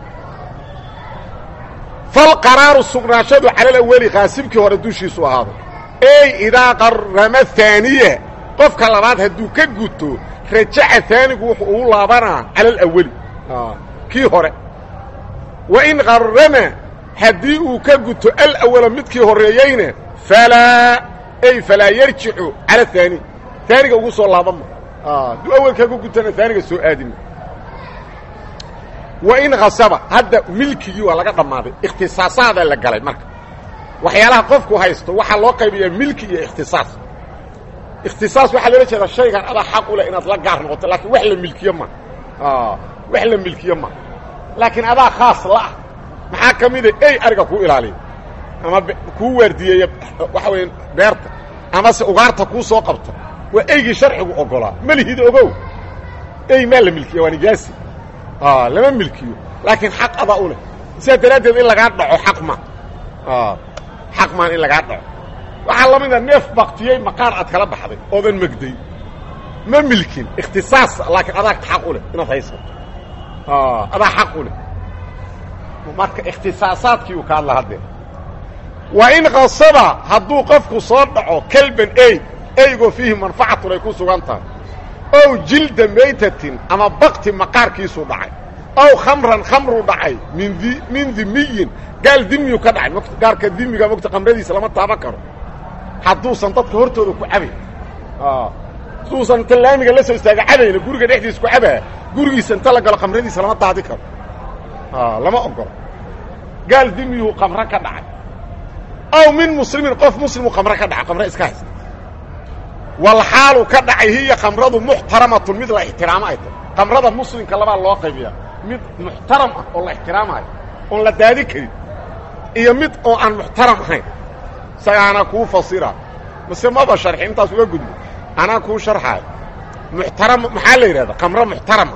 falqaraaru sugnaashadu cala alawali qaasibkii hore dushiisu ahaaday ey idaa qarrama haaniya qofka labaad hadduu ka guto rajaca haanigu wuxuu ugu laabanaa cala alawali kii hore wa in qarrama haddii uu ka guto alawala midkii horreeyeyna falaa ey falaa yarjicu cala haani haaniga ugu soo laabanma hadduu awelkaa ka gutana haaniga soo aadima wa in khasaba hadda milkigii waa laga dhammaaday ikhtisaasaada la galay marka waxyaalaha qofku haysto waxaa loo qaybiyaa milki iyo ikhtisaas ikhtisaas waxaa loola jeedaa shaygan adaa xaq u leh inaad la gaar noqoto laakiin wax la milkiyo ma wax la milkiyo ma laakiin adaa khaas la'ah maxaa ka mida ey ariga kuu ilaaliya ama kuu waardiyeeya waxa weya beerta amase ugaarta kuu soo qabta waa eygii sharcigu ogolaa malihid ogow ey maa la milkiya waa nijaasi lama milkiyo laakiin xaq adaa u leh sidaa daraaddeed in lagaa dhaco xaq ma xaq maan in lagaa dhaco waxaa la mida neef baktiyey maqaar aad kala baxday oodan megday ma milkin ikhtisaas laakiin adaa xaq u leh inaad haysato adaa xaq u leh marka ikhtisaasaadkii uu ka hadla haddee wa in kasaba hadduu qofku soo dhaco kelban ey eygoo fiihi manfacatun ay ku sugan tahay ow jilda maytatin ama bakti maqaarkiisuu dhacay ow khamran khamruu dhacay min di min dimiyin gaal dimiyu ka dhacay gaarka dimiga mogta khamradiisa lama taaban karo hadduusan dadka hortooda ku cabay hadduusan inta laamiga la soo istaaga cabayna guriga dhexdiisa ku cabaa gurigiisa inta la galo khamradiisa lama daadi karo lama ogolo gaal dimiyuu khamro ka dhacay aw min muslimin qof muslimu khamro ka dhacay khamro iska haysta walxaalu ka dhacay hiya khamradu muxtaramatun mid la ixtiraamo ay tahay khamrada muslimka labaa loo qaybiyaa mid muxtaram ah oo la ixtiraamayo oon la daadi karin iyo mid oo aan muxtaram ahayn isagaana kuu fasira mase maba sharxi intaas uga gudbo anaa kuu sharxaayo muxtaram maxaa la yidhahda khamro muxtarama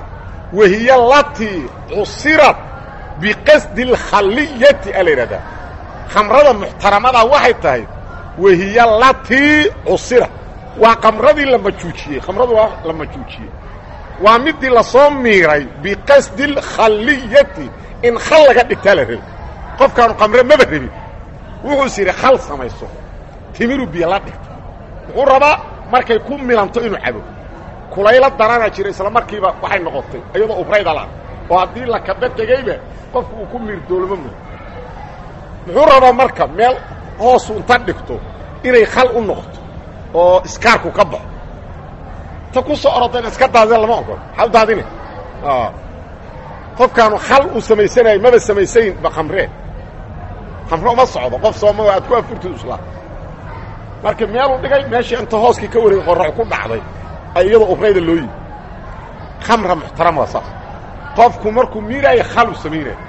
wahiy latii cusirat biqasdi اlkhalliyati a la yidhahdaa khamrada muxtaramadaa waxay tahay wahiy latii cusirat waa kamradii la majuujiyey khamradu waa la majuujiyey waa midii lasoo miiray biqasdi اlkhalliyati in khal laga dhigtaa la rabi qofkaanu kamre maba rabin wuxuus yidhi khal samayso timiru biyo la dhigto muxuu rabaa markay ku milanto inuu cabo kulaylo darana jira isla markiiba waxay noqotay iyadoo ubrayda la oo haddii la kaba tegeyba qofku uu ku miirdoolmo mudo muxuu rabaa marka meel hoosu inta dhigto inay khal u noqoto oo iskaarku ka baxo ta ku soo orodayna iska daadeen lama ogolo maxaa u daadine qofkaanu khal uu samaysanayo maba samaysayn ba khamree khamre uma socdo qof sooma aad ku afurtid islaa marka meeluu dhigay meeshii inta hooskii ka wareegay qorax ku dhacday ay iyadoo ubrayda loo yimi khamra muxtarama waa saas qofku markuu miiraayo khal uu samaynaya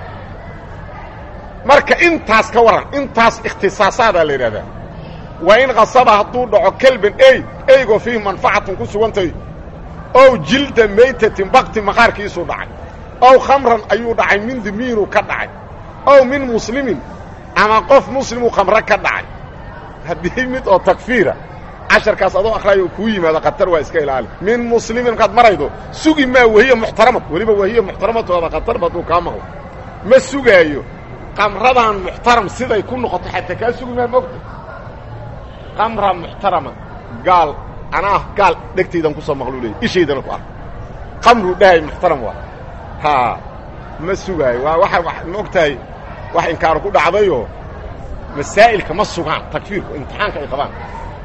marka intaas ka waran intaas ikhtisaasaada la yidhahdaa waa in kasaba hadduu dhaco kelban ey eygoo fiihi manfacatun ku sugantay ow jilda maytatin bakti maqaarkiisuu dhacay ow khamran ayuu dhacay min dimiinuu ka dhacay ow min muslimin ama qof muslimuu khamre ka dhacay haddii mid oo takfiira casharkaas adoo akhraayo kuu yimaado khatar waa iska ilaali min muslimin markaad maraydo sugi maa wahiya muxtaramad weliba wahiya muxtaramatoada khatarba hadduu kaa maqlo ma sugaayo kamradan muxtaram siday ku noqoto xataa kaa sugi maa mogta kamra muxtarama gaal anaa gaal dhegtaydan kusoo maqluu leeyay ishaydana ku ark kamruu dhahay muxtaram waa haa ma sugaayo waa waa ma og tahay wax inkaaru ku dhacdayoo masaa'ilka ma sugaan takfiirku imtixaanka ay qabaan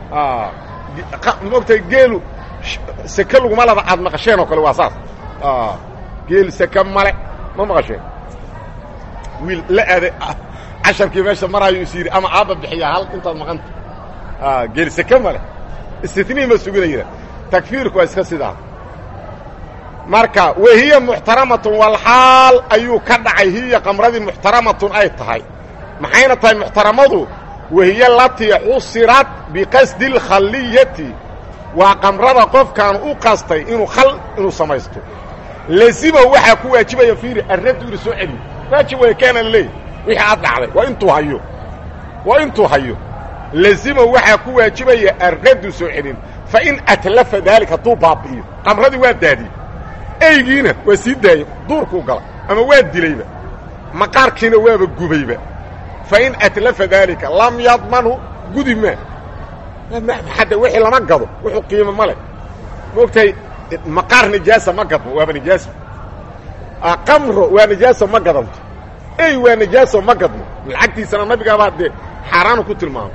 ma og tahay geelu seke laguma laba aad maqasheen oo kale waa saas geel seke male ma maqasheen wiil la aade casharkii meesha maraayo is yidhi ama aabba bixiyaa hal intaad maqanta geel seke male istitnii ma suginayna takfiirku waa iska sidaa marka wahiya muxtaramatun walxaal ayuu ka dhacay hiya kamradii muxtaramatun ay tahay maxayna tahay muxtaramadu wahiya latii cusirat biqasdi اlkhalliyati waa kamrada qofkaan u qastay inuu khal inuu samaysto lazima waxaa ku waajibaya fiiri arraddu ina soo celiyo waajib way keena leey wixii aad dhacday waa intuu hayo waa intuu hayo lazima waxaa ku waajibaya arraddu soo celin fain atlafa daalika hadduu baabi'iyo kamradii waa daadiyey eygiina waa sii daayey duurkuu gala ama waa dilayba maqaarkiina waaba gubayba fain atlafa daalika lam yadmanhu gudi maa hadda wixii lama gado wuxuu qiimo ma leh maogtahay maqaar nijaasa ma gadmo waaba nijaaso qamro waa nijaaso ma gadanto ey waa nijaaso ma gadmo lacagtiisana nabigaabaa dee xaaraanu ku tilmaamay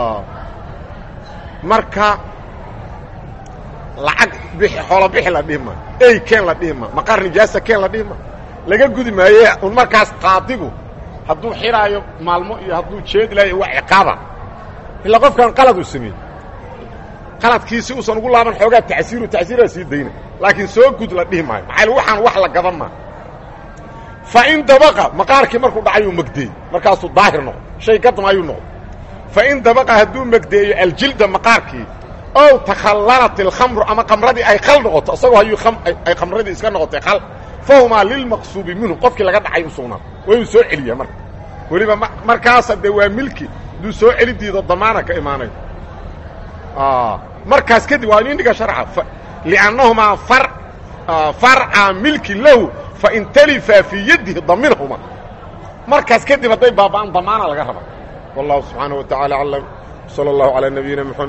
marka lacag bixi xoolo bixi la dhihi maa ey keen la dhihi maa maqaar nijaasa keen la dhihi maa laga gudi maaye un markaas qaadigu hadduu xidhaayo maalmo iyo hadduu jeedilaayo waa ciqaaba ilaa qofkan qalad uu sameeyey qaladkiisi uusan ugu laaban xoogaa tacsiiru tacsiiraa sii dayna laakiin soo gud la dhihi maayo maxaa waxaan wax la gadan maa fa in dabaqa maqaarkii markuu dhacayuu magdeeyey markaasuu daahir noqdo shay gadma ayuu noqdo fa in dabaqa hadduu magdeeyo aljilda maqaarkii ow takhallalat ilkhamru ama kamradii ay khal noqoto isagoo hayuu ay khamradii iska noqotay khal fahumaa lilmaqsuubi minhu qofkii laga dhacay u sugnaa waa inuu soo celiyaa marka weliba markaasa dee waa milki hadduu soo celi diido damaana ka imaanayo markaas kadib waa inin dhiga sharca liannahumaa farca milki lahu fain talifaa fii yadihi daminahuma markaas kadib hadday baaba'aan damaana laga raba wallahu subxaanaه wa taعala aclam salى اllahu عalى nabiyina mxamed